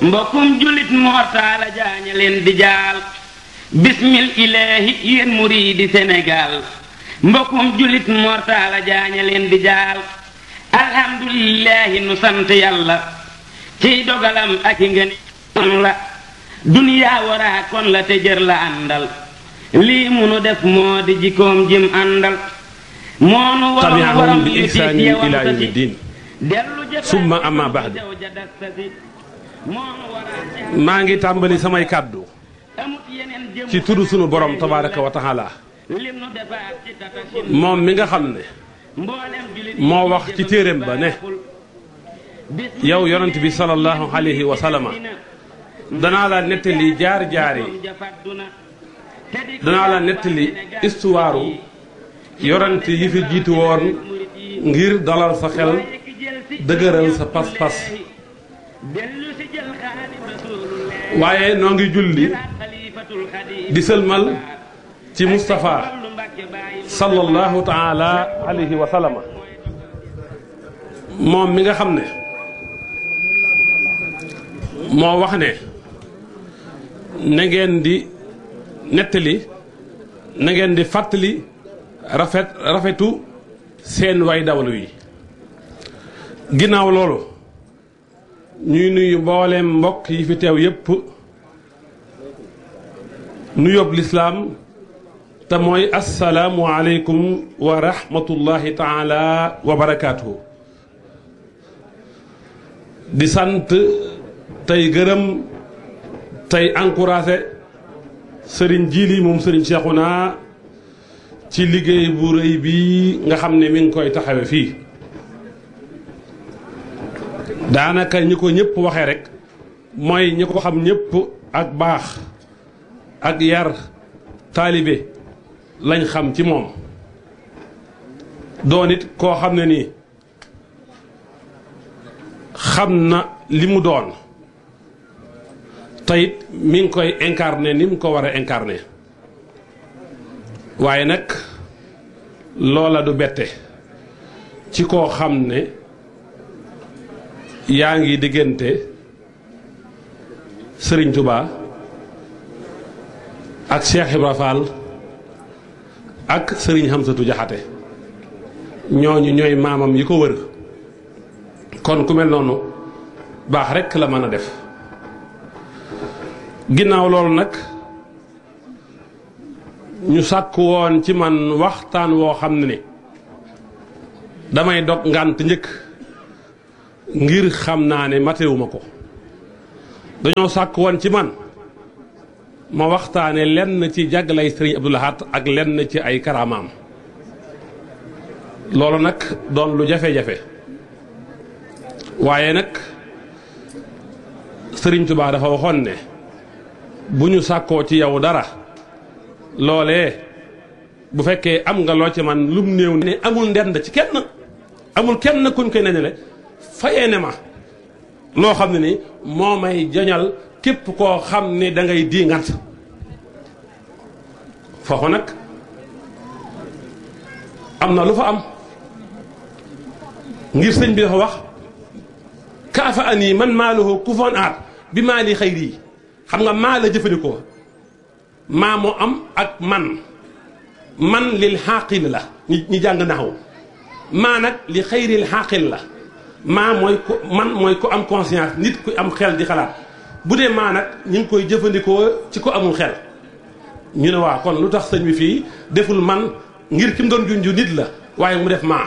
mbokkum julit mortaala jaaña leen di jaal bismil ilaahi yéen muriidi Sénégal mbokkum julit mortaala jaaña leen di jaal alhamdulillahi nu sant yàlla ciy dogalam ak i ngeen kon la duniyaa waraa kon la te jër la àndal lii munu def moo di jikkoom jim àndal moonu waroon tabi'ahum waram bi yu ihsaanin tiit yewam ilaa sa yawmi si. diin dellu jëfal summa amma ba'du. jaw ja das sa si. moonu waraa maa ngi tàmbali samay kàddu amut yeneen jëm ci turu sunu borom tabaaraka wa taala lim nu defaat ci tatasin moom mi nga xam ne mboolem julit moo wax ci téeréem ba ne yow yonent bi sallallahu alayhi wa sallama danaa la nettali jaar jaar yi danaa la nettali histoire yonent yi fi jiitu woon ngir dalal sa xel dëgëral sa pas-pas waaye noo ngi julli di sëlmal ci Moustapha sallallahu taala alayhi wa sallama moom mi nga xam ne moo wax ne na ngeen di nettali na ngeen di fàttali rafet rafetu seen way dawlu yi ginnaaw loolu ñuy nuyu mbooleem mbokk yi fi teew yépp nu yób lislaam te mooy assalaamu aleykum wa rahmatullahi taala wa barakaatuhu di sant tey gërëm tey encouragé sëriñ Jili moom sëriñ Cheikhouna ci liggéey bu rëy bi nga xam ne mi ngi koy taxawe fii daanaka ñi ko ñëpp waxee rek mooy ñi ko xam ñëpp ak baax ak yar taalibe lañ xam ci moom doon it koo xam ne nii xam na li mu doon teyit mi ngi koy incarné ni mu ko war a incarné waaye nag loola du bette ci koo xam ne yaa ngi diggante Sëriñ Tuba ak Cheikh Ibra Fall ak Sëriñ Hamsatu Jaxate ñooñu ñooy maamam yi ko wër kon ku mel noonu baax rekk la mën a def ginnaaw loolu nag ñu sàkk woon ci man waxtaan woo xam ne ni damay dog ngànt njëkk ngir xam naa ne matewuma ko dañoo sàkk woon ci man ma waxtaane lenn ci jàggalay sëriñ Abdou Lahad ak lenn ci ay karaamaam loolu nag doon lu jafe-jafe waaye nag sëriñ Tuubaa dafa waxoon ne bu ñu sàkkoo ci yow dara loolee bu fekkee am nga loo ci man lum néew ne amul ndend ci kenn amul kenn kuñ koy nenele fayee ne ma loo xam ne ni moo may jañal képp koo xam ne da ngay di ngant foofu nag am na lu fa am ngir sëñ bi dafa wax kaafa ani man maaluhu ku foon aat bi maa li xayri yi xam nga maa la jëfandikoo maa moo am ak man man lil xaaqil la ñi ñi jàng naxaw maa nag li xayril xaaqil la maa mooy ko man mooy ko am conscience nit ku am xel di xalaat bu dee maa nag ñu ngi koy jëfandikoo ci ko amul xel ñu ne waa kon lu tax sëñ bi fii deful man ngir ki mu doon junju nit la waaye mu def maa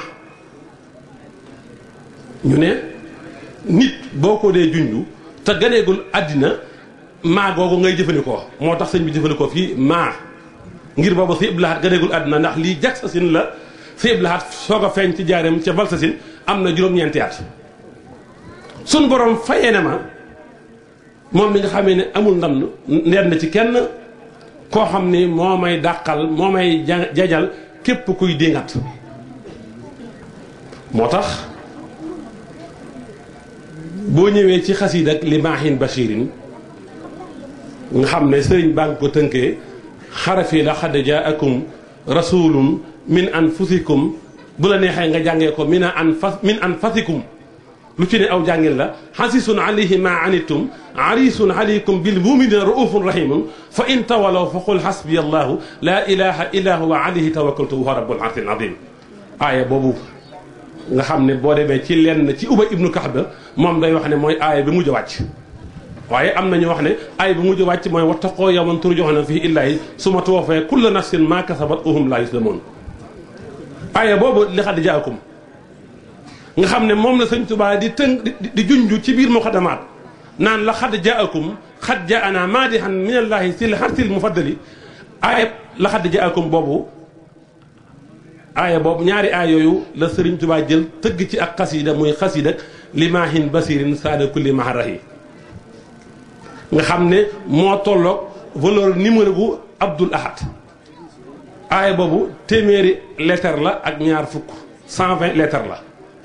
ñu ne nit boo ko dee junju te ganeegul àddina maa googu ngay jëfandikoo moo tax sëñ bi jëfandikoo fii maa ngir boobu si iblahat ganeegul àddina ndax lii jag sa sin la si iblahat soog a feeñ ci jaareem ca bal sa sin am na juróom-ñeenti at sun borom fayee na ma moom mi nga xamee ne amul ndam ndend na ci kenn koo xam ni moo may dàqal moo may ja- jajal képp kuy dingat moo tax boo ñëwee ci xasiid ak li maahin bashirin nga xam ne sëriñ baa ngi ko tënkee xarafi la xad jaakum rasulun min anfusikum bu la neexee nga jàngee ko min an fas min anfasikum lu ci ne aw jàngin la xasisun alayhi ma anittum arisun alaykum bil muminina raufun rahimun fa in tawalaw fa qul xasbiya allahu la ilaha illa huwa alayhi tawakkaltu wa rabbul arsil azim aaya boobu nga xam ne boo demee ci lenn ci Ubay ibnu Kaxb moom day wax ne mooy aaya bi mujj a wàcc waaye am na ñu wax ne aaya bi mujj a wàcc mooy wattaqoo yawman turjaxuna fihi illaahi summa tuwaffaa kullu nafsin maa kasabat wa hum laa yuslamoon aaya boobu li xad jaakum nga xam ne moom la sëñ Tuubaa di tënk di junj ci biir muqaddamaat naan la xad jaakum xad jaana maadihan min allaahi sil xarsil mufaddali aaya la xad jaakum boobu aaya boobu ñaari aaya yooyu la Sëriñ Tuubaa jël tëgg ci ak xasida muy xasida limaahin basirin saada kulli maharahi nga xam ne moo tolloog valeur numéro bu Abdul Ahad aaya boobu téeméeri lettre la ak ñaar fukk 120 lettre la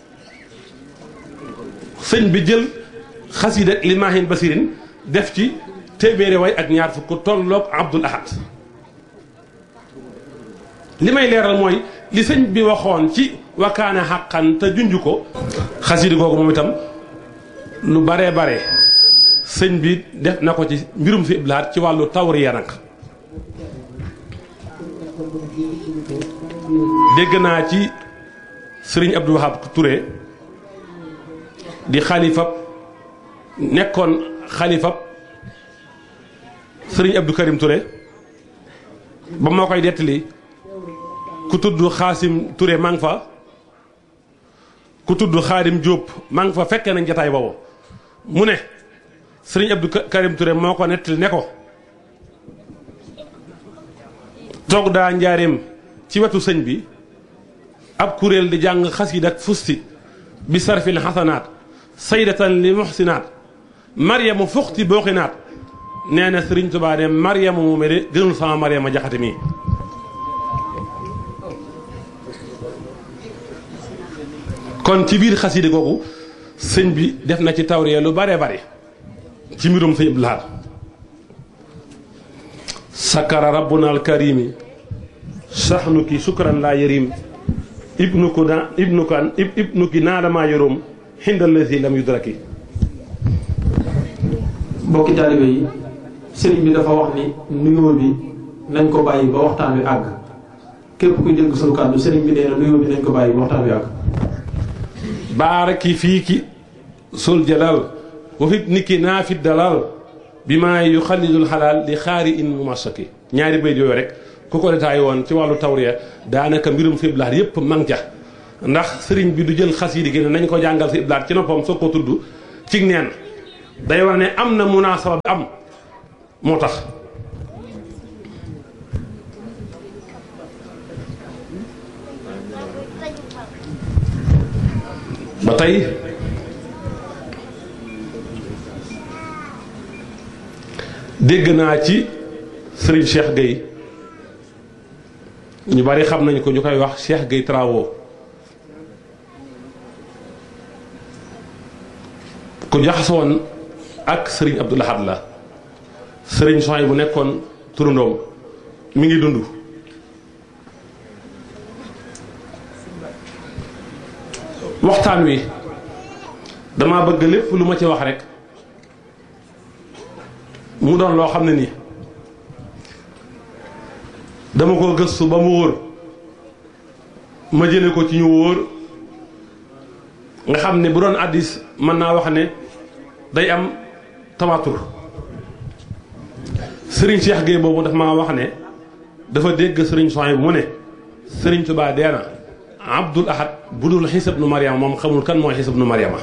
sëñ bi jël xasida limaahin basirin def ci téeméeri way ak ñaar fukk tolloog Abdul Ahad li may leeral mooy li sëñ bi waxoon ci wakaana xàqan te junj ko xasida googu moom itam lu baree bare sëñ bi def na ko ci mbirum si iblaat ci wàllu tawriya nag dégg naa ci sëriñ Abdou Wahab Touré di xalifab nekkoon xalifab sëriñ Abdou Karim Touré ba moo koy dettali ku tudd xaasim Touré maa ngi fa ku tudd xaadim Diop maa ngi fa fekkee nañ jataay boobu mu ne sëriñ Abdou Karim Touré moo ko nettali ne ko toog daa njaareem ci wetu sëñ bi ab kuréel di jàng xasiid ak fusti bi sarfil xasanaat saydatan li muxsinaat maryamu fuxti booxinaat nee na sëriñ Tuubaa de maryamu mu de gënul sama maryama jaxate mii kon ci biir xasiide googu sëñ bi def na ci tawriya lu bare bare ci mbirum sëñ Abdul Ahad sakara rabbuna alkarimi saxnuki sukran laa yarim ibnuku na ibnuka ibnuki naadama yorom xindallasi lam yudraki mbokki taalibe yi sëriñ bi dafa wax ni nuyoo bi nañ ko bàyyi ba waxtaan wi àgg képp kuy dégg sunu kàddu sëriñ bi nee na nuyoo bi nañ ko bàyyi ba waxtaan wi àgg baaraki fii ki sul jalal wa fi niki naa fi dalal bi maa yu xalidul xalaal di xaari in mu masaki ñaari bayt yooyu rek ku ko détaillé woon ci wàllu tawriya daanaka mbirum si iblaat yépp mang ca ndax sëriñ bi du jël xas yi di génne nañ ko jàngal si iblaat ci noppam soo ko tudd ci neen day war ne am na munaasaba bi am moo tax ba tey dégg naa ci Serigne Cheikh Gueye ñu bari xam nañ ko ñu koy wax Cheikh Gueye Travaux ku jaxasoon ak Serigne Abdou Lahad la Serigne Sohay bu nekkoon turandoom mi ngi dund waxtaan wi dama bëgg lépp lu ma ci wax rek mu doon loo xam ne nii dama ko gëstu ba mu wóor ma jële ko ci ñu wóor nga xam ne bu doon addis mën naa wax ne day am tamatur sëriñ Cheikh Gueye boobu daf maa wax ne dafa dégg sëriñ Sohay bu mu ne sëriñ Tuubaa dee na Abdul Ahad bu dul xisab nu Mariama moom xamul kan mooy xisab nu Mariama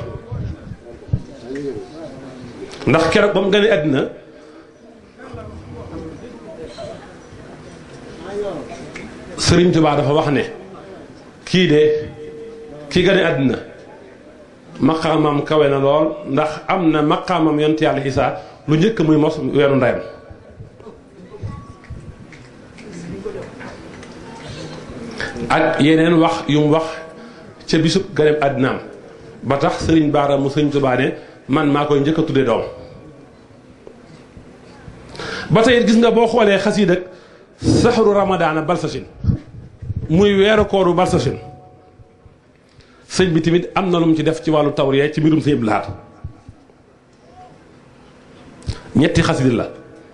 ndax keroog ba mu gane àddina Sëriñ Tuubaa dafa wax ne kii de kii gane àddina maqaamam kawe na lool ndax am na maqaamam yonent yàlla Isaa lu njëkk muy mos weeru ndeyam ak yeneen wax yu mu wax ca bisub ganeem àddinaam ba tax sëriñ Baara mu sëriñ Tuubaa ne man maa koy njëkk a tudde doom ba tey gis nga boo xoolee xasiid ak saxaru ramadaana balsasin muy weeru kooru balsasin sëñ bi tamit am na lu mu ci def ci wàllu tawriya ci mbirum sëñ Abdou Lahad ñetti xasida la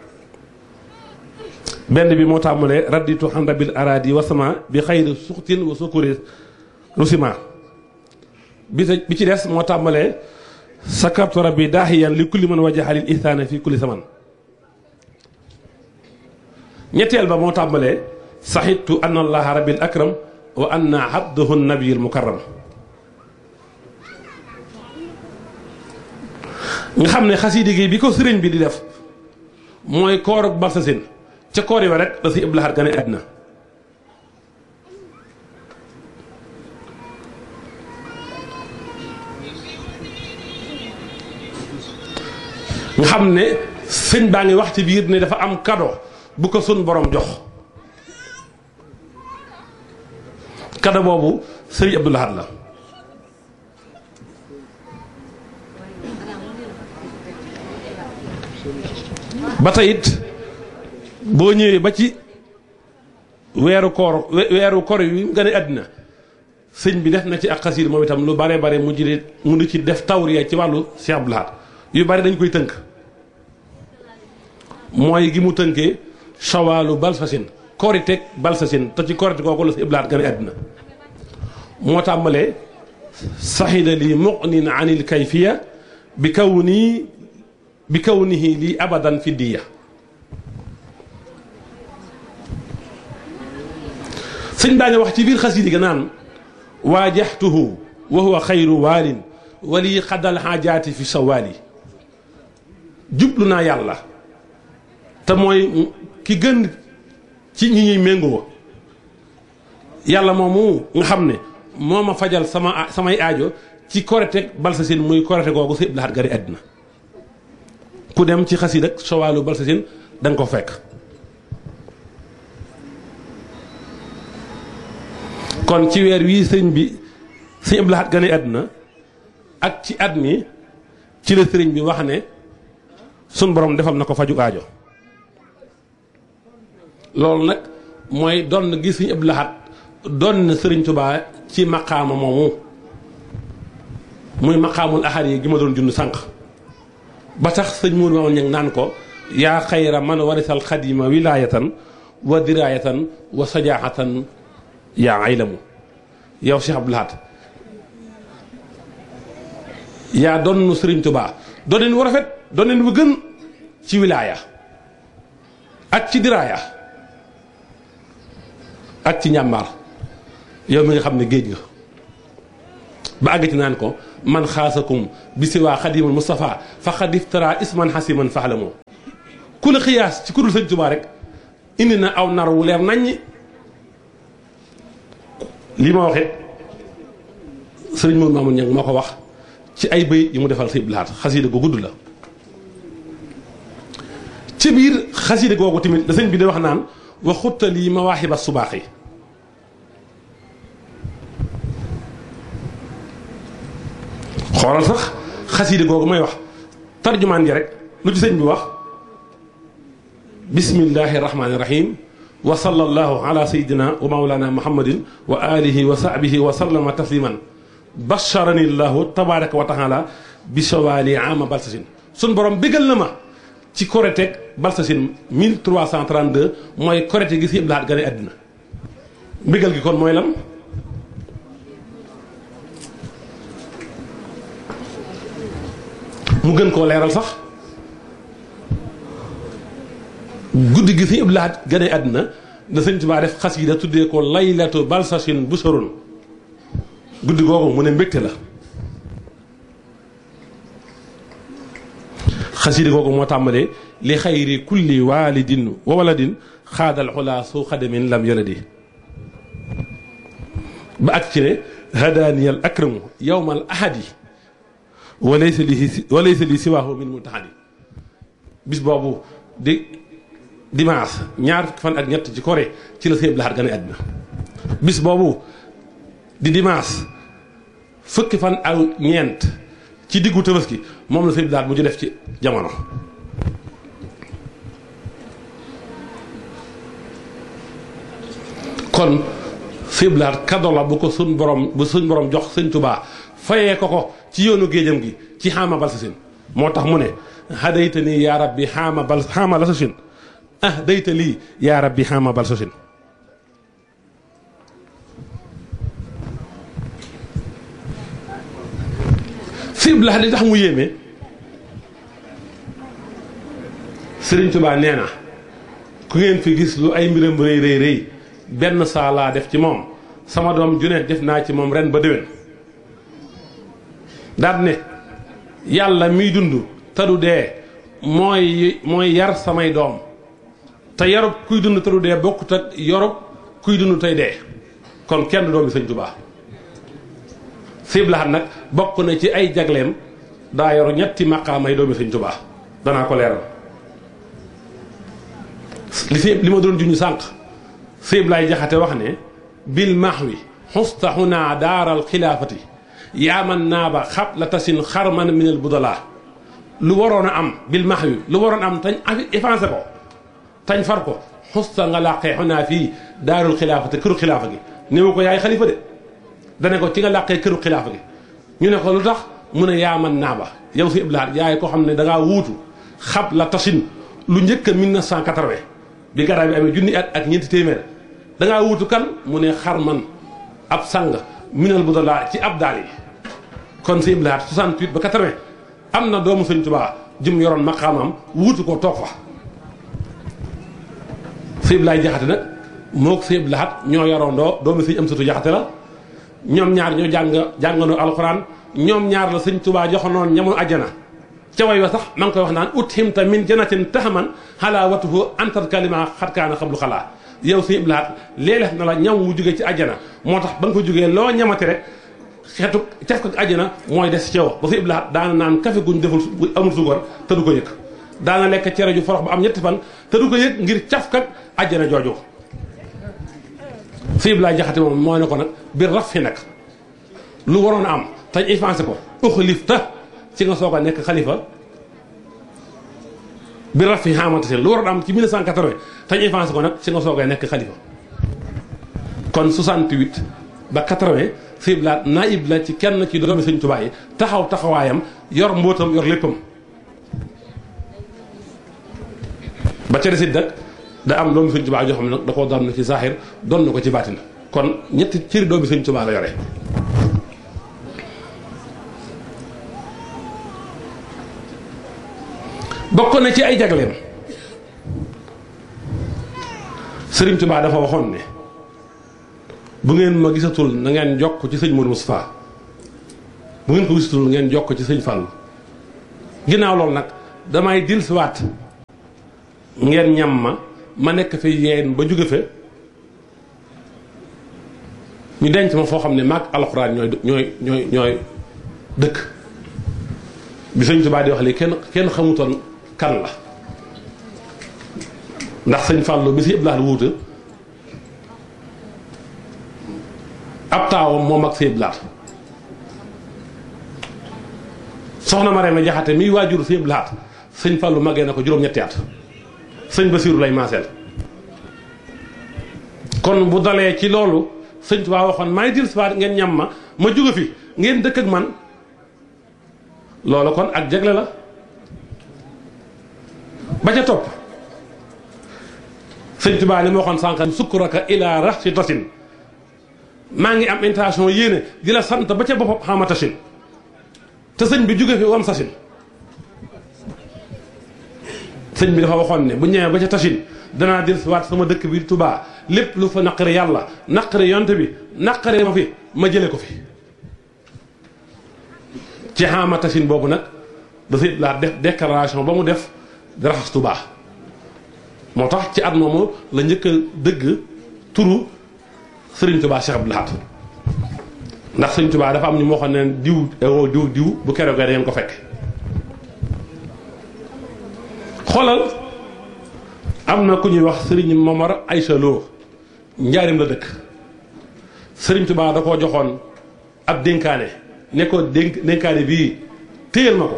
benn bi moo tàmbalee radditu xan rabil aradi wa sama bi xayri suxtin wa sukuri rusima bi bi ci des moo tàmbalee sakartu rabbi daahiyan li kulli man wajahalil ihsaana fi kulli zaman ñetteel ba moo tàmbalee saxitu anna allaha rabbil akram wa anna abduhu nabiyul mukarram nga xam ne xasida gi bi ko sëriñ bi di def mooy koor ak balsasin ca koor yi wa rek da si Abdou Lahad gane àddina nga xam ne sëñ baa ngi wax ci biir ne dafa am kado bu ko sun borom jox kado boobu sëriñ Abdou Lahad la ba tey it boo ñëwee ba ci weeru koor weeru koor yi nga ne àddina sëñ bi def na ci ak xasiir moom itam lu bare bare mu jëlee mu di ci def tawriya ci wàllu Cheikh Abdou Lahad yu bari dañ koy tënk mooy gi mu tënkee shawaalu balsasin kooriteeg balsasin te ci koorite kooku la si Abdou Lahad gane àddina moo tàmbalee saxida li muqnin anil kayfiya bi kaw nii bi kawnihi lii abadan fi diya sëñ baa ngi wax ci biir xasidi ga naan waajaxtuhu wa huwa xayru waalin wali xadal xaajaati fi sawaali jublu naa yàlla te mooy ki gën ci ñi ñuy méngoo yàlla moomu nga xam ne moo ma fajal sama samay aajo ci korite balsa seen muy korite googu si Abdou Lahad gari àddina ku dem ci xasida ak sowaalu balsasin da nga ko fekk kon ci weer wii sëñ bi sëñ Abdou Lahad gane àdduna ak ci at mi ci la sëriñ bi wax ne sun borom defal na ko faju aajo loolu nag mooy doon gi sëñ Abdou Lahad doon na sëriñ Tubaa ci maqaama moomu muy maqaamul ahad yi gi ma doon jund sànq ba tax sëñ Mourou Mamadou Niang naan ko yaa xayra man warisal xadima wilaayatan wa diraayatan wa sajaaxatan yaa aylamu yow Cheikh Abdou Lahad yaa doon Sëriñ Tuubaa dooneen wu rafet dooneen wu gën ci wilaaya ak ci diraaya ak ci njàmbaar yow mi nga xam ne géej nga ba àgg ci naan ko man xaasakum bi si waa xadimul Moustapha fa xadif tara isman xasiman faxlamoo ku la xiyaas ci kudul sëñ Tuubaa rek indi na aw nar wu leer naññi lii ma waxee sëriñ Maodo Mamoun Niang moo ko wax ci ay bëy yi mu defal sëñ Abdou Lahad xasiida gu gudd la ci biir xasiida googu tamit da sëñ bi di wax naan wa xuttali mawaaxiba subaax yi xoolal sax xasiida googu may wax tarjumaan ji rek lu ci sëñ bi wax bismillahi rahmaani rahim wa sallallahu ala sayidina wa maulana muhammadin wa alihi wa sahbihi wa sallama tasliman basharani llahu tabaraka wa taala bi sawaali ama balsasin sun borom bégal na ma ci koreteeg balsasin 1332 mooy korete gi si Abdou Lahad gane àddina bégal gi kon mooy lan mu gën koo leeral sax guddi gi si Abdou Lahad gane àddina da sëñ Tuubaa def xasida tuddee ko laylatu balsasin bu sorun guddi googu mu ne mbégte la xasida googu moo tàmbalee li xayri kulli walidin wa waladin xaadal xulaa su xadamin lam yaladi ba ak ci ne hadaaniyal akramu yowmal ahadi walaysa li walaysa li siwaahu min multaxadi bis boobu di dimanche ñaar fukki fan ak ñett ci kore ci la Sëñ Abdou Lahad gane àddina bis boobu di dimanche fukki fan ak ñeent ci diggu tabaski moom la Sëñ Abdou Lahad mu ju def ci jamono kon siblaat kado la bu ko suñ borom bu suñ borom jox sëñ tubaa fayee ko ko ci yoonu géejam gi ci xaama bal sasin moo tax mu ne hadayta nii yaa rabbi xaama bal xaama la sasin ah dayta lii yaa rabbi xaama bal sasin siblaat li tax mu yéeme sëriñ tubaa nee na ku ngeen fi gis lu ay mbiram rëy rëy rëy benn saa laa def ci moom sama doom ju ne def naa ci moom ren ba déwén daal ne yàlla miy dund te du dee mooy mooy yar samay doom te yarub kuy dund te du dee bokkut ak yorub kuy dund tey dee kon kenn doomi sëñ Tuubaa siblaxat nag bokk na ci ay jagleem daa yor ñetti maqaamay doomi sëñ Tuubaa danaa ko leeral li si li ma doon juñu sànq sëyb laay jaxate wax ne bil mahwi xusta xunaa daaral xilaafati yaaman naaba xab la tasin xarman minal budalaa lu waroon a am bil mahwi lu waroon a am tañ effacé ko tañ far ko xusta nga làqee xunaa fii daarul xilaafati këru xilaafa gi néew ko yaay xalifa de dane ko ci nga làqee këru xilaafa gi ñu ne ko lu tax mu ne yaaman naaba yow si iblaat yaay ko xam ne dangaa wuutu xab la tasin lu njëkk a 1980 bi garaay bi amee junni at ak ñeenti téeméer da ngaa wuutu kan mu ne xar man ab sang minal bu dalaa ci ab daal yi kon si iblaat 68 ba 80 am na doomu sëñ Tuubaa jëm yoroon maqaamam wuutu ko toog fa si iblaay jaxate nag moo ko si iblaat ñoo yoroondoo doomu sëñ am satu jaxate la ñoom ñaar ñoo jàng jàngandoo alxuraan ñoom ñaar la sëñ Tuubaa joxonoon ñamu àjjana ca way wa sax maa ngi koy wax naan ut himta min janatin taxaman xalaa watuhu antar kalima xatkaana xablu xalaa yow si iblaat léeg na la ñam wu jógee ci àjjana moo tax ba nga ko jógee loo ñamati rek xeetu caf ko àjjana mooy des ci yow ba si iblaat daana naan kafe guñ deful amul suukar te du ko yëg daana lekk cere ju forox ba am ñetti fan te du ko yëg ngir caf kak àjjana jooju si iblaat jaxate moom moo ne ko nag biir raf fi nag lu waroon a am tañ effacé ko uxlif ta ci nga soog a nekk xalifa bi rafi xamante seen lu waroon am ci 1980 tañ avancé ko nag ci nga soog a nekk xalifa kon 68 ba 80 sëñ la naib la ci kenn ci doomi sëñ Tuubaa yi taxaw taxawaayam yor mbóotam yor léppam ba ca desit nag da am doomi sëñ Tuubaa joo xam ne nag da koo doon na ci zahir doon na ko ci baatin kon ñetti cëri doomi sëñ Tuubaa la yore bokk na ci ay jagleem Sëriñ Tuubaa dafa waxoon ne bu ngeen ma gisatul na ngeen jokk ci sëñ Modou Moustapha bu ngeen ko gisatul ngeen jokk ci sëñ Fallou ginnaaw loolu nag damay dil siwaat ngeen ñam ma ma nekk fi yeen ba jóge fe ñu denc ma foo xam ne maag alxuraan ñooy ñooy ñooy ñooy dëkk bi sëñ Tuubaa di wax lii kenn kenn xamutoon kan la ndax sëñ Fallou bi si yëpp laal wuuta ab taawam moom ak si yëpp laat soxna Marème Jaxate miy waajur si yëpp laat sëñ Fallou màggee na ko juróom-ñetti at sëñ Basiiru lay maaseel kon bu dalee ci loolu sëñ Tuubaa waxoon maay dil siwaat ngeen ñam ma ma jóge fi ngeen dëkk ak man loolu kon ak jagle la ba ca topp sëñ Tuubaa li ma waxoon sànq sukkuraka ila rax si tasin maa ngi am intention yéene di la sant ba ca boppam xama tasin te sëñ bi jóge fi wam sasin sëñ bi dafa waxoon ne bu ñëwee ba ca tasin danaa del si waat sama dëkk bi Tuubaa lépp lu fa naqari yàlla naqari yonte bi naqari ma fi ma jële ko fi ci xama tasin boobu nag dafay laa def déclaration ba mu def di raxas Tuubaa moo tax ci at moomu la njëkk a dëgg turu Sëriñ Tuubaa Cheikh Abdou Lahad ndax Sëriñ Tuubaa dafa am ñu moo xam ne diw ewo diw diw bu keroog da ngeen ko fekk xoolal am na ku ñuy wax Sëriñ Momar Aysa Lo njaarim la dëkk Sëriñ Tuubaa da koo joxoon ab dénkaane ne ko dénk dénkaane bii téyel ma ko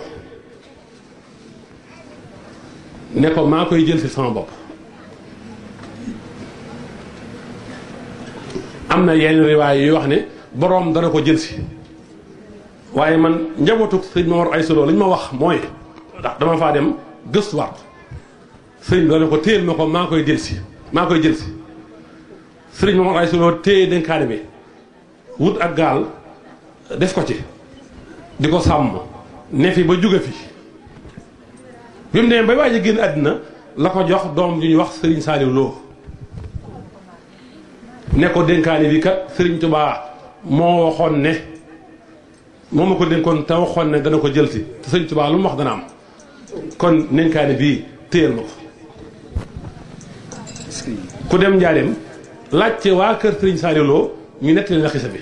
ne ko maa koy jël si sama bopp am na yenn riwaay yuy wax ne boroom dana ko jël si waaye man njabootu sëñ Mor ay solo li ñu ma wax mooy ndax dama faa dem gëstuwaat sëriñ bi dana ko téyel ma ko maa koy jël si maa koy jël si sëriñ Mor ay solo téye dénkaane bi wut ak gaal def ko ci di ko sàmm ne fi ba jóge fi bi mu demee bay waaj a génn àddina la ko jox doom ju ñuy wax sëriñ Saaliw Lo ne ko dénkaane bi kat sëriñ Tubaa moo waxoon ne moo ma ko dénkoon te waxoon ne dana ko jël si te sëriñ Tubaa lu mu wax dana am kon dénkaane bii téyel ma ko ku dem njaareem laajte waa kër sëriñ Saaliw Lo ñu nettali la xisa bi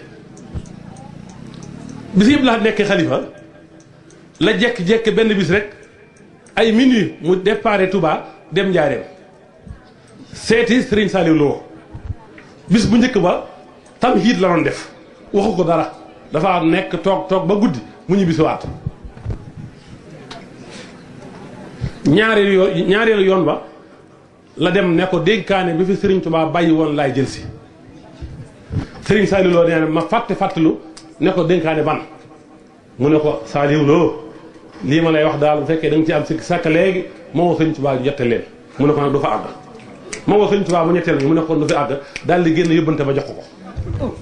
bis yëpp laa nekkee xalifa la jekk-jekk benn bis rek ay minuit mu déparé Touba dem njaareem seeti sëriñ Saaliw Lo bis bu njëkk ba tam hiit la doon def waxu ko dara dafa nekk toog toog ba guddi mu ñu bisiwaat ñaareelu yoon ñaareelu yoon ba la dem ne ko dénkaane bi fi sëriñ Touba bàyyi woon laay jël si sëriñ Saaliw Lo nee na ma fàtte fàttalu ne ko dénkaane ban mu ne ko Saaliw Lo lii ma lay wax daal bu fekkee da nga ci am sikk sàkk léegi moo woo sëriñ Touba jotte leen mu ne ko nag du fa àgg moo woo sëriñ Touba mu ñetteel bi mu ne ko du fi àgg daal di génn yóbbante ba jox ko ko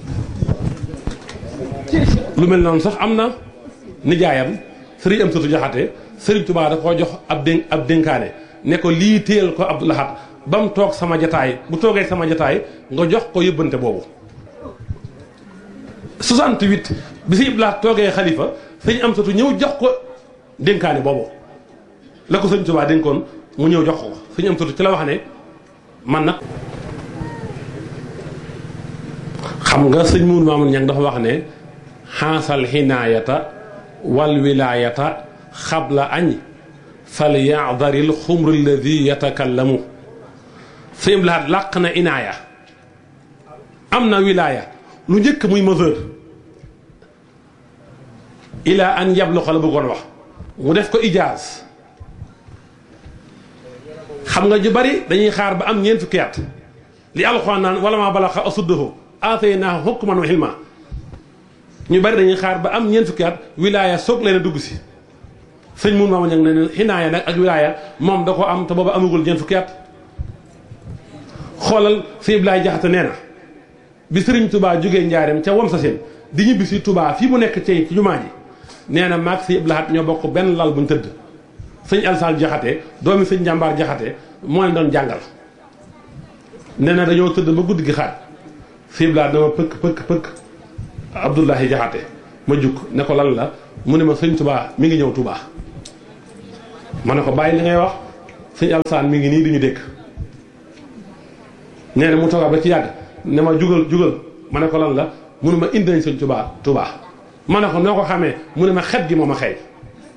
lu mel noonu sax am na nijaayam sëriñ am satu jaxate sëriñ Touba da koo jox ab dén ab dénkaane ne ko lii téyel ko Abdou Lahad ba mu toog sama jataay bu toogee sama jataay nga jox ko yóbbante boobu 68 bi si Iblaat toogee xalifa sëñ am satu ñëw jox ko dénkaane boobu la ko sëñ Touba dénkoon mu ñëw jox ko sëñ am satu ci la wax ne man nag xam nga sëñ Mourou Mamoun Niang dafa wax ne xaasal xinaayata wal wilaayata xabla añ fal yadaril xumru alladi yatakallamu sëñ Iblaat làq na inaaya am na wilaaya lu njëkk muy mesure ila an yabluxa la bëggoon wax mu def ko ijaaz xam nga ñu bari dañuy xaar ba am ñeent fukki at li alxuraan naan wala maa balaxa asuddahu aataynaahu hukman wa hilma ñu bari dañuy xaar ba am ñeent fukki at wilaaya soog leen a dugg si sëñ mun maama ñag ne ne xinaaya nag ak wilaaya moom da ko am te booba amagul ñeent fukki at xoolal sëñ Ibrahima Jaxate nee na bi sëriñ tubaa jógee njaareem ca wam sa seen di ñibbi si tubaa fii mu nekk cey ci jumaa ji nee na maag sëñ Abdou Lahad ñoo bokk benn lal buñ tëdd sëñ Alsaan Jaxate doomi sëñ Njàmbaar Jaxate moo leen doon jàngal nee na dañoo tëdd ba guddi gi xaaj sëñ Abdou Lahad dama pëkk pëkk pëkk Abdoulahi Jaxate ma jukk ne ko lan la mu ne ma sëñ tubaa mi ngi ñëw tubaa ma ne ko bàyyi li ngay wax sëñ Alsaan mi ngi nii duñu dégg nee na mu toogaat ba ci yàgg ne ma jugal jugal ma ne ko lan la mu ne ma indi nañ sëñ tubaa tubaa ma ne ko noo ko xamee mu ne ma xet gi moo ma xëy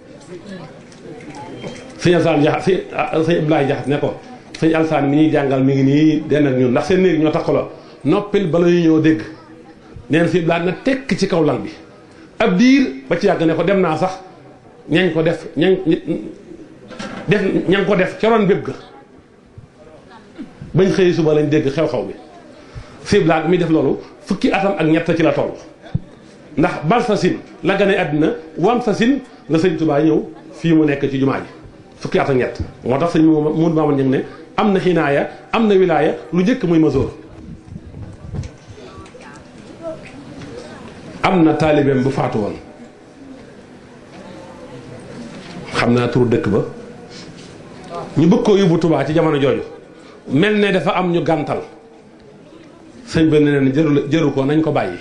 sëñ Alsaan jaxat sëñ sëñ Abdoulaye jaxat ne ko sëñ Alsaan mi ñuy jàngal mi ngi nii den ak ñun ndax seen néeg ñoo takkaloo noppil bala ñu ñëw dégg nee na sëñ Abdoulaye na tekk ci kaw lal bi ab diir ba ci yàgg ne ko dem naa sax ñañ ko def ñañ def ña ko def ca ron bépp ga bañ xëy suba lañ dégg xew-xew bi sëñ Abdoulaye mi def loolu fukki atam ak ñett ci la toll ndax bal sa sin la gane àddina wam sa sin la sëñ Touba ñëw fii mu nekk ci jumaa ji fukki at ak ñett moo tax sëñ mun maaman ñëng ne am na xinaaya am na wilaaya lu njëkk muy masoor am na taalibeem bu faatu woon xam naa turu dëkk ba ñu bëgg koo yóbbu Touba ci jamono jooju mel ne dafa am ñu gàntal sëñ ba ne leen jëru jëru ko nañ ko bàyyi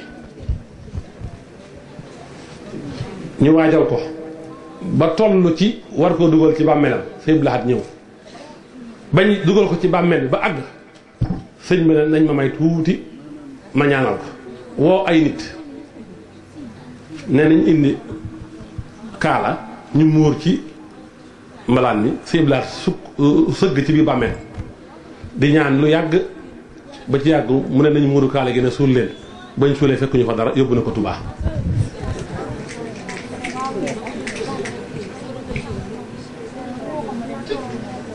ñu waajal ko ba toll ci war koo dugal ci bàmmeelam sëñ Abdou Lahad ñëw bañ dugal ko ci bàmmeel bi ba àgg sëñ bi ne nañ ma may tuuti ma ñaanal ko woo ay nit ne nañ indi kaala ñu muur ci mbalaan mi sëñ Abdou Lahad sukk sëgg ci biir bàmmeel di ñaan lu yàgg ba ci yàgg mu ne nañu muuru kaala gi ne suul leen bañ suulee fekkuñu fa dara yóbbu na ko Touba.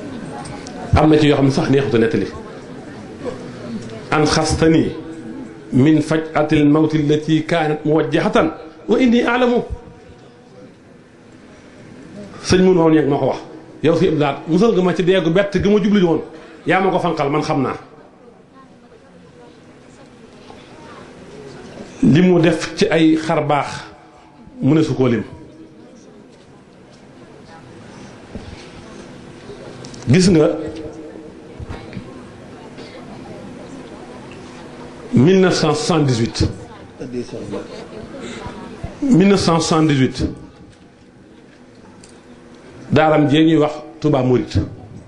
am na ci yoo xam ne sax neexutu nettali an xastanii min faj'atil mawti allati kaanat muwajjahatan wa inni a'lamu sëñ mun woon yeeg ma ko wax yow si iblaat musal nga ma ci deegu bett gi ma jublu woon yaa ma ko fanqal man xam naa li mu def ci ay xar baax mu ne su koo lim gis nga 1978 1978 daaram jee ñuy wax Touba Mouride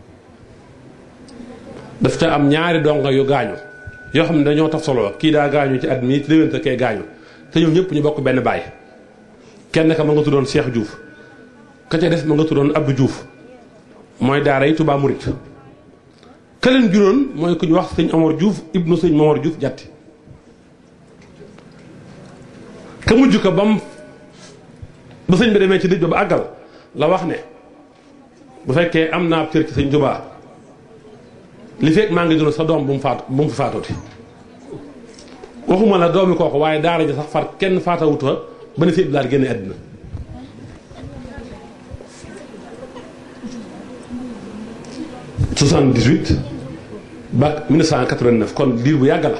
daf ca am ñaari donga yu gaañu yoo xam ne dañoo taf solo kii daa gaañu ci at mii ci déwénte kay gaañu te ñoom ñëpp ñu bokk benn baay kenn ka ma nga tuddoon Cheikh Diouf ka ca des ma nga tuddoon Abdou Diouf mooy daara yi Touba Mouride ka leen juróon mooy ku ñu wax sëñ Omar Diouf ibnu sëñ Momar Diouf jatti ka mujj ko bam ba sëñ bi demee ci dëj ba ba àggal la wax ne bu fekkee am naa cër ci sëñ Touba li fekk maa ngi dund sa doom bu mu faatu bu mu fi faatooti waxuma la doomi kooku waaye daara ji sax far kenn faatawuta ba ne si iblaat génne àddina soixante-dix-huit ba 1989 kon diir bu yàgg la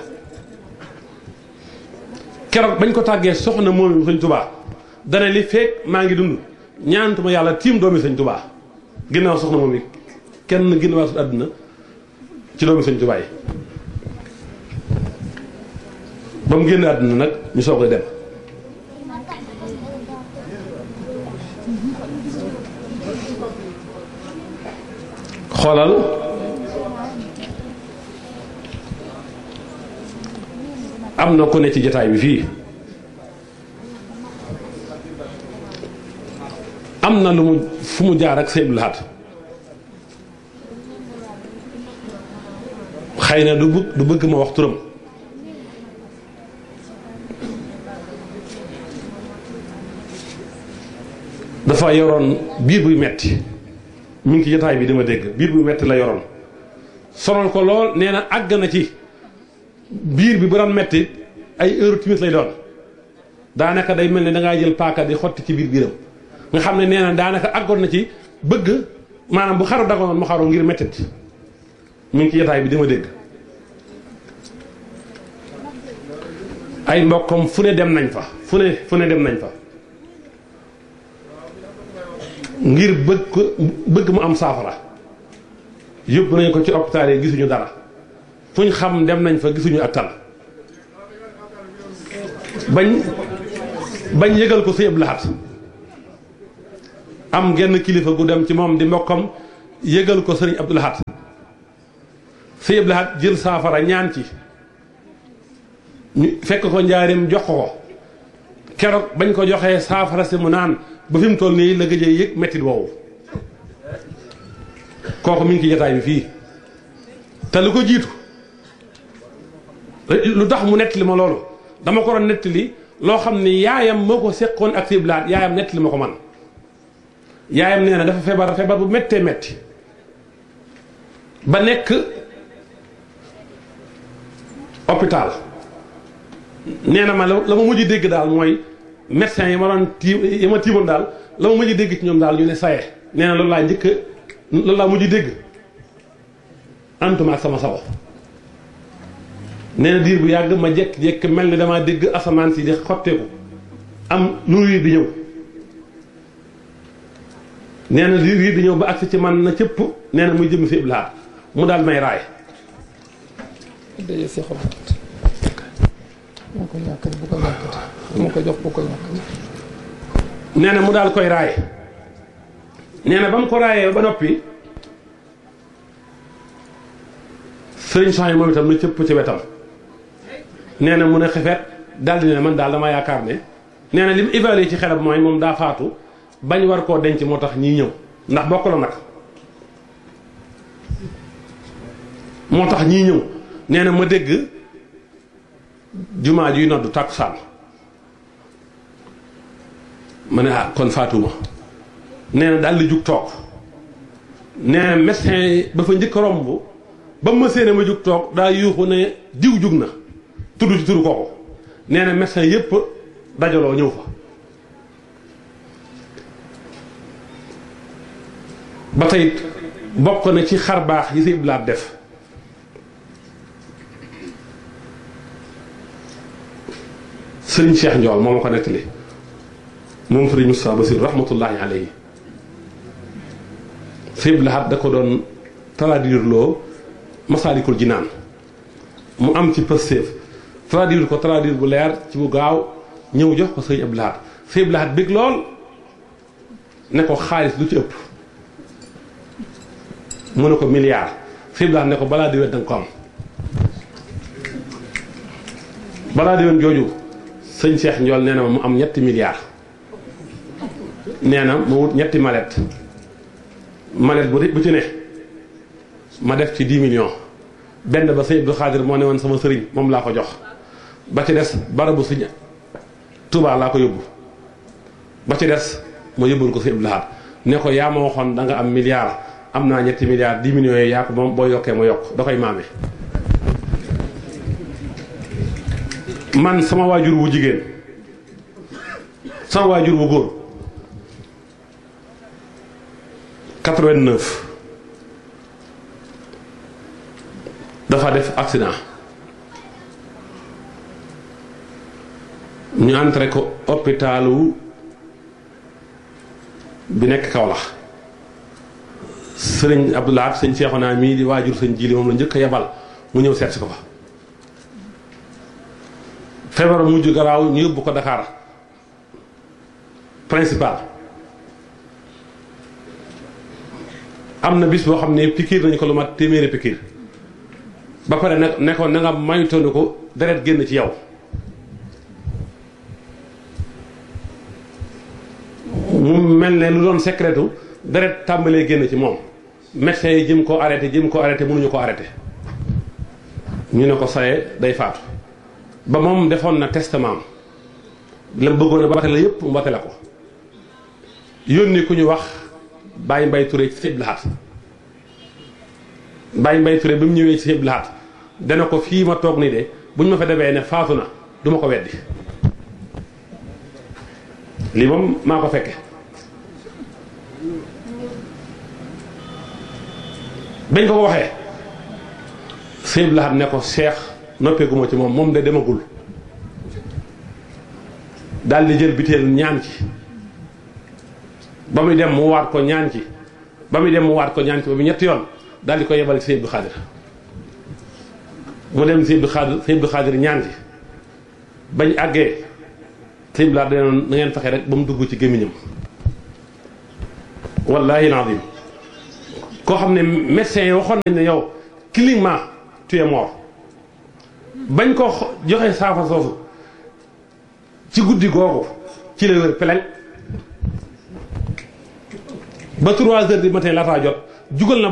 keroog bañ ko tàggee soxna moom sëñ tubaa dana li fekk maa ngi dund ñaantuma yàlla tiim doomi sëñ tubaa ginnaaw soxna moom yi kenn ginnaaw su àdduna ci doomi sëñ tubaa yi ba mu génn àdduna nag ñu soog a dem xoolal am na ku ne ci jataay bi fii am na lu mu fu mu jaar ak Sëñ Lahat xëy na du bëgg du bëgg ma wax turam dafa yoroon biir buy metti mi ngi ci jotaay bi dama dégg biir bu metti la yoroon sonal ko lool nee na àgg na ci biir bi bu daan metti ay heure timis lay doon daanaka day mel ne dangaa jël paaka di xotti ci biir biiram nga xam ne nee na daanaka àggoon na ci bëgg maanaam bu xaru dagoon mu xaru ngir mettit mi ngi ci jotaay bi dama dégg ay mbokkam fu ne dem nañ fa fu ne fu ne dem nañ fa ngir bëgg ko bëgg mu am saafara yóbbu nañ ko ci hôpital yi gisuñu dara fuñ xam dem nañ fa gisuñu ak tal bañ bañ yëgal ko sëñ Abdou Lahad am genn kilifa gu dem ci moom di mbokkam yëgal ko sëriñ Abdou Lahad sëñ Abdou Lahad jël saafara ñaan ci ñu fekk ko njaarim jox ko ko keroog bañ ko joxee saafara si mu naan ba fi mu toll nii la gëjee yëg mettit woowu kooku mi ngi ci jataay bi fii te lu ko jiitu lu tax mu nettali ma loolu dama ko doon nettali loo xam ni yaayam moo ko seqoon ak siblaat yaayam nettali ma ko man yaayam nee na dafa feebar feebar bu méttee métti ba nekk hôpital nee na ma la ma mujj dégg daal mooy médecin yi ma doon tiim yi ma tiimoon daal la ma mujj dégg ci ñoom daal ñu ne saye nee na loolu laa njëkk loolu laa mujj dégg antuma ak sama sago nee na diir bu yàgg ma jekk-jekk mel ni damaa dégg asamaan si di xotteeku am nu riir di ñëw nee na riir di ñëw ba agsi ci man na cëpp nee na muy jëm si iblaat mu daal may raay moo ko ñàkkati bu ko ñàkkati moo ko jox bu ko ñàkkati nee na mu daal koy raay nee na ba mu ko raayee ba noppi sëriñ soxna yi moom itam na cëpp ci wetam nee na mu ne xefet daal di ne man daal dama yaakaar ne nee na li mu évalué ci xelam mooy moom daa faatu bañ war koo denc moo tax ñii ñëw ndax bokk la nag moo tax ñii ñëw nee na ma dégg jumaa juy noddu tàkkusaan ma ne ah kon faatuma nee na daal di jug toog nee na médecin ba fa njëkk romb ba ma séene ma jug toog daa yuuxu ne diw jug na tudd ci turu kooku nee na médecin yépp dajaloo ñëw fa ba tey bokk na ci xar baax yi si blaat def sëriñ Cheikh Ndiol moo ma ko nettali moom sëriñ Moustapha Bassir rahmatullahi alayhi sëriñ Blaat da ko doon traduire loo Masaalikul Jinaan mu am ci pëstéef traduire ko traduire bu leer ci bu gaaw ñëw jox ko sëriñ Abdou Lahad sëriñ Abdou Lahad bég lool ne ko xaalis du ci ëpp mu ne ko milliard sëriñ Abdou Lahad ne ko balaa déwén danga ko am balaa déwén jooju sëñ Cheikh Ndiol nee na ma mu am ñetti milliards nee na ma wut ñetti mallette mallette bu bu ci ne ma def ci 10 millions benn ba sëñ Abdou Khadir moo ne woon sama sëriñ moom laa ko jox ba ci des barabu sëñ Touba laa ko yóbbu ba ci des ma yóbbul ko sëñ Abdou Lahad ne ko yaa ma waxoon da nga am milliard am naa ñetti milliards 10 millions yooyu yaa ko moom boo yokkee ma yokk da koy maame. man sama waajur wu jigéen sama waajur wu góor 89 dafa def accident ñu entré ko hôpitalu bi nekk Kaolack sëriñ Abdoulaye sëñ Seexuna mii di waajur sëñ Jili moom la njëkk a yebal mu ñëw seet si ko fa feebar mujj garaaw ñu yóbbu ko Dakar principal am na bis boo xam ne pikiir nañu ko lu mat téeméeri pikiir ba pare nag ne ko na nga maytoonu ko deret génn ci yow mu mel ne lu doon secretu deret tàmbalee génn ci moom médecin yi jëm ko arrêté jëm ko arrêté mënuñu ko arrêté ñu ne ko saye day faatu ba moom defoon na testament la bëggoon a ba la yépp mu la ko yónni ku ñu wax Baye Mbaye Touré ci Sëñ Lahat Baye Mbaye Touré bi mu ñëwee ci Sëñ Lahat dana ko fii ma toog nii de bu ñu ma fa demee ne faatu na du ma ko weddi lii moom maa ko fekke bañ ko ko waxee Sëñ Lahat ne ko Cheikh noppeeguma ci moom moom de demagul daal di jël biteel ñaan ci ba muy dem mu waat ko ñaan ci ba muy dem mu waat ko ñaan ci ba mu ñetti yoon daal di ko yebal ci Sëñ Abdou Khadir mu dem Sëñ Abdou Khadir Sëñ Abdou Khadir ñaan ci bañ àggee sëñ bi laa danoon na ngeen fexe rek ba mu dugg ci gémmiñam wallahi alazim koo xam ne médecin yi waxoon nañ ne yow cliniquement tu es mort bañ ko joxe saafa soosu ci guddi googu ci la wér peleng ba trois heures du matin laataa jot jugal na